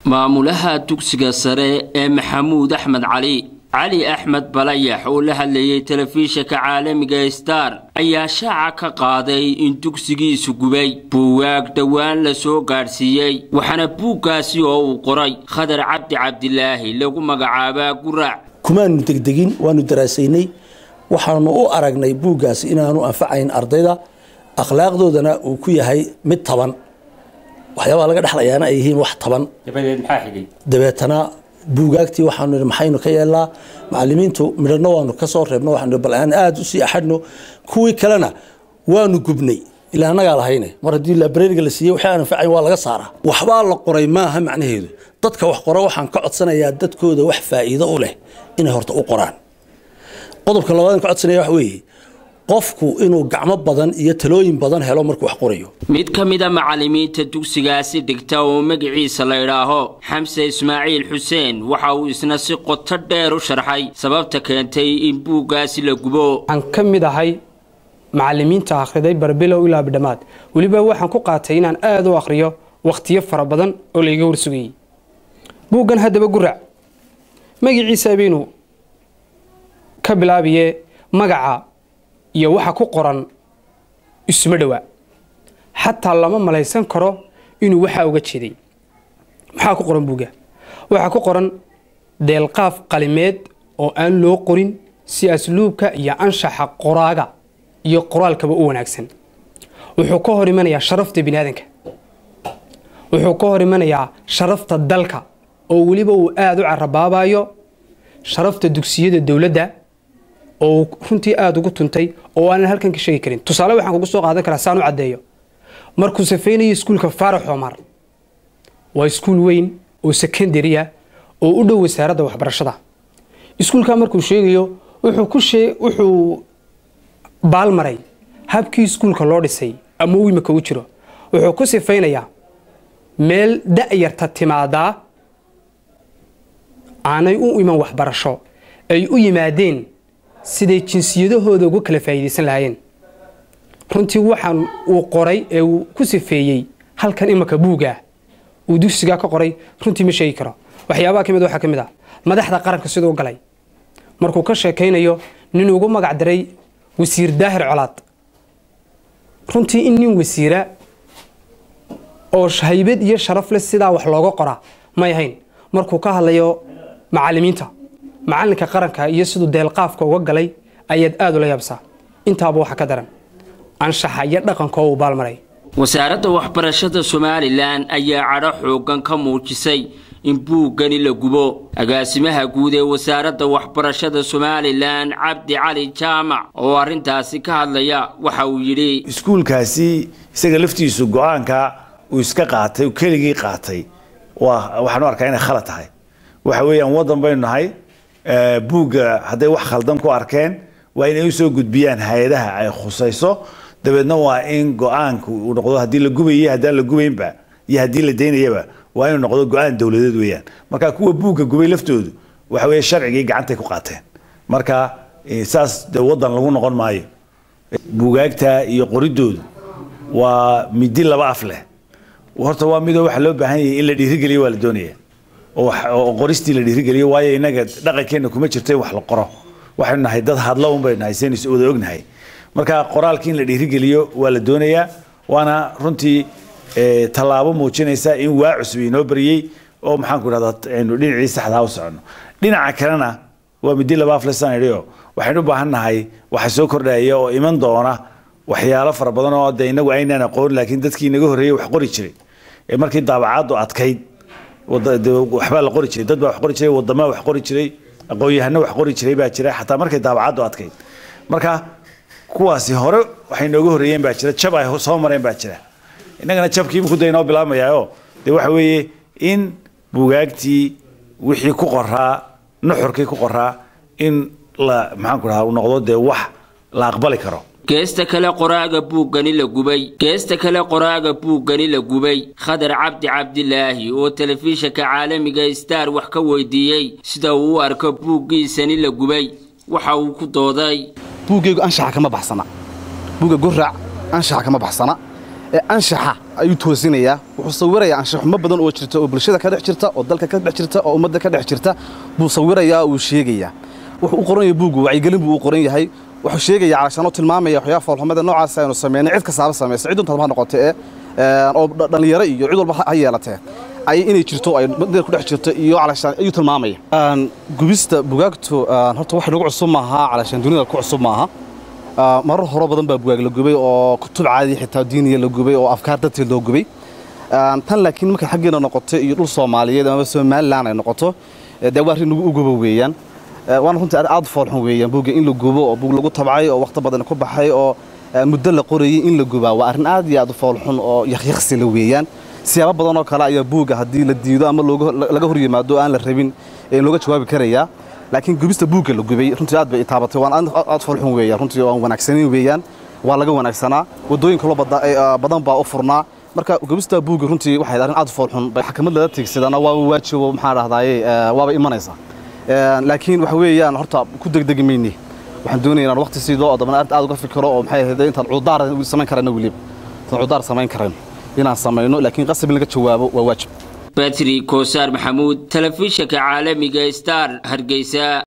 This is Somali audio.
maamulaha dugsiga sare ee maxamuud axmed cali cali axmed balayax oo la hadlayay telefishinka caalamiga star ayaa shaaca ka qaaday in dugsigiisu gubay buugaag dhowaan la soo gaadhsiiyey waxaana buuggaasi oo uu qoray khadar cabdi cabdilaahi lagu magacaabaa guraac kumaanu degdegin waanu daraasaynay waxaanu u aragnay buuggaasi inaanu anfacayn ardayda akhlaaqdoodana uu ku yahay mid taban waxyaabaha laga dhexlayaana ay yihiin wax taban dabeetana buugaagtii waxaanu nihi maxaynu ka yeelnaa macalimiintu midhano waanu ka soo reebno waxaanu bal aan aada usii axadhno kuwii kalena waanu gubnay ilaa annagaa lahayne mar haddii librariga la siiyey waxay aan anfacayn waa laga saaraa waxbaa la qoray maaha macnaheedu dadka wax qora waxaan ka codsanayaa dadkooda wax faa'iido u leh inay horta u qoraan qodobka labaad ka codsanaya wax weeye qofku inuu gacmo badan iyo talooyin badan helo markuu wax qorayo mid ka mida macalimiinta dugsigaasi dhigta oo magaciisa la idhaaho xamse ismaaciil xuseen waxa uu isna si qoto dheer u sharxay sababta keentay in buuggaasi la gubo waxaan ka mid ahay macalimiinta akhriday barbilow ilaa bidhamaad weliba waxaan ku qaatay inaan aada u akhriyo wakhtiyo fara badan oo layga warsugayey buuggan haddaba gurac magaciisa baynu ka bilaabiye magaca iyo waxa ku qoran isuma dhowaa xataa lama malaysan karo inuu waxaa uga jeeday maxaa ku qoran buugga waxaa ku qoran deelqaaf qalimeed oo aan loo qorin si asluubka iyo anshaxa qoraaga iyo qoraalkaba u wanaagsan wuxuu ka hor imanayaa sharafta biniaadanka wuxuu ka hor imanayaa sharafta dalka oo weliba uu aada u carabaabayo sharafta dugsiyada dowladda oo runtii aada ugu tuntay oo aanan halkan ka sheegi karin tusaale waxaan kugu soo qaadan karaa saan u caddeeyo markuu safaynayo iskuulka faarax omar waa iskuul weyn oo secondary ah oo u dhow wasaaradda waxbarashada iskuulka markuu sheegayo wuxuu ku shee wuxuu baalmaray habkii iskuulka loo dhisay ama uu imika u jiro wuxuu ku sifaynayaa meel da-yarta timaadaa aanay u iman waxbarasho ay u yimaadeen siday jinsiyadahooda uga kala faa'iidaysan lahaayeen runtii waxaan uu qoray ee uu ku sifeeyey halkan imanka buugaa uu dugsigaa ka qoray runtii ma sheegi karo waxyaabaha ka mid waxaa ka mid ah madaxda qaranka siduu galay markuu ka sheekaynayo nin ugu magac daray wasiir daahir colaad runtii in nin wasiira oo haybad iyo sharaf leh sidaa wax looga qoraa may ahayn markuu ka hadlayo macalimiinta macalinka qaranka iyo siduu deelqaafka uga galay ayaad aada ula yaabsaa intaaba waxa ka daran anshaxa iyo dhaqanka oo uu baalmaray wasaaradda waxbarashada somalilan ayaa cadho xoogan ka muujisay in buuggani la gubo agaasimaha guud ee wasaaradda waxbarashada somalilan cabdi cali jaamac oo arrintaasi ka hadlaya waxa uu yidhi iskuulkaasi isaga laftiisu go-aanka uu iska qaatay keligii qaatay waxaanu arkaa inay khalad tahay waxa weeyaan waddan baynu nahay buugga hadday wax khaldan ku arkeen waa inay usoo gudbiyaan hay-adaha ay khusayso dabeedna waa in go-aanku uu noqdo haddii la gubayay haddaan la gubaynba iyo haddii la daynayaba waa inuu noqdo go-aan dowladeed weeyaan marka kuwa buugga gubay laftoodu waxa weeye sharcigii gacantay ku qaateen marka saas de waddan lagu noqon maayo buugaagta iyo qoridoodu waa midi laba af leh horta waa midoo waxa loo baahan yahay in la dhiirigeliyo waa la doonaya oo qoristii la dhiirigeliyo waayo inaga dhaqankeenna kuma jirto in wax la qoro waxaynu nahay dad hadla un baynu nahay saynu wada ognahay marka qoraalkii in la dhiirigeliyo waa la doonayaa waana runtii tallaabo muujinaysa in waa cusub inoo bariyey oo maxaanku idhahdaa aynu dhinacii saxdaa u soconno dhinaca kalena waa midi laba aflesan idhio waxaynu u baahan nahay waxa soo kordhaya oo iman doona waxyaalo fara badan oo de inagu aynaan aqoon laakiin dadkii inaga horreeyey wax qori jiray ee markii daabacaaddu adkayd waxbaa la qori jiray dad baa wax qori jiray wadamaa wax qori jiray aqoon-yahano wax qori jiray baa jira xataa markay daabacaddu adkayd marka kuwaasi hore waxay nooga horreeyeen baa jira jab ay soo mareen baa jira innagana jabkii iminku da inoo bilaamayaayo dee waxa weeye in buugaagtii wixii ku qoraa nuxurkii ku qoraa in la maxaanku dhahaa uu noqdo dee wax la aqbali karo geesta kale qoraaga buuggani la gubay geesta kale qoraaga buuggani la gubay khadar cabdi cabdilaahi oo telefishinka caalamiga star wax ka weydiiyey sida uu u arko buuggiisani la gubay waxa uu ku dooday buuggaygu anshaxa kama baxsana buugga guraac anshaxa kama baxsana ee anshaxa ayuu toosinayaa wuxuu sawirayaa anshaxumo badan oo jirta oo bulshada ka dhex jirta oo dalka ka dhex jirta oo ummadda ka dhex jirta buu sawirayaa uu sheegayaa wuxuu u qoran yahay buuggu wacyigelin buu u qoran yahay wuxuu sheegayaa calashaan oo tilmaamaya waxyaaba foolxumada noocaas aynu sameynay cid kastaaba samaysa cid untaad ha noqotee oo dhallinyaro iyo cid walba ha yeelatee ay inay jirto ay meel ku dhex jirto iyo calashaan ayuu tilmaamaya gubista bugaagtu horta wax nagu cusub maaha calashaan dunida ku cusub maaha marar horo badan baa bugaag la gubay oo kutub caadi xitaa diiniya la gubay oo afkaar dadteed loo gubay tan laakiin markay xaggeena noqoto iyo dhul soomaaliyeed ama somalilan ay noqoto dee waa arrin nagu uguba weeyaan waana runtii aad foolxun weeyaan buugga in la gubo oo buug lagu tabcay oo wakhti badan ku baxay oo muddo la qorayay in la gubaa waa arrin aad iyo aad u foolxun oo yakyaqsi la weeyaan siyaabo badan oo kale ayaa buugga haddii la diido ama laga hor yimaado aan la rabin looga jawaabi karayaa laakiin gubista buugga la gubay runtii aad bay itaabatay waan aad foolxun weeyaan runtii waan wanaagsanayn weeyaan waa laga wanaagsanaa waddooyin kaloo badan baa u furnaa marka gubista buugga runtii waxay arrin aad foolxun xakamad lala tiigsadana waaba waajibo maxaa dhahdaaye waaba imanaysaa laakiin waxa weeyaan horta ku degdegi mayni waxaan doonaya inaan waqti siido oo dabana aad uga fikiro oo maxay ahayd intaan cudaar samayn karayno weliba intaan cudaar samayn karayno inaan samayno laakiin qasab in laga jawaabo waa waajib batri koosaar maxamuud telefishinka caalamiga star hargeysa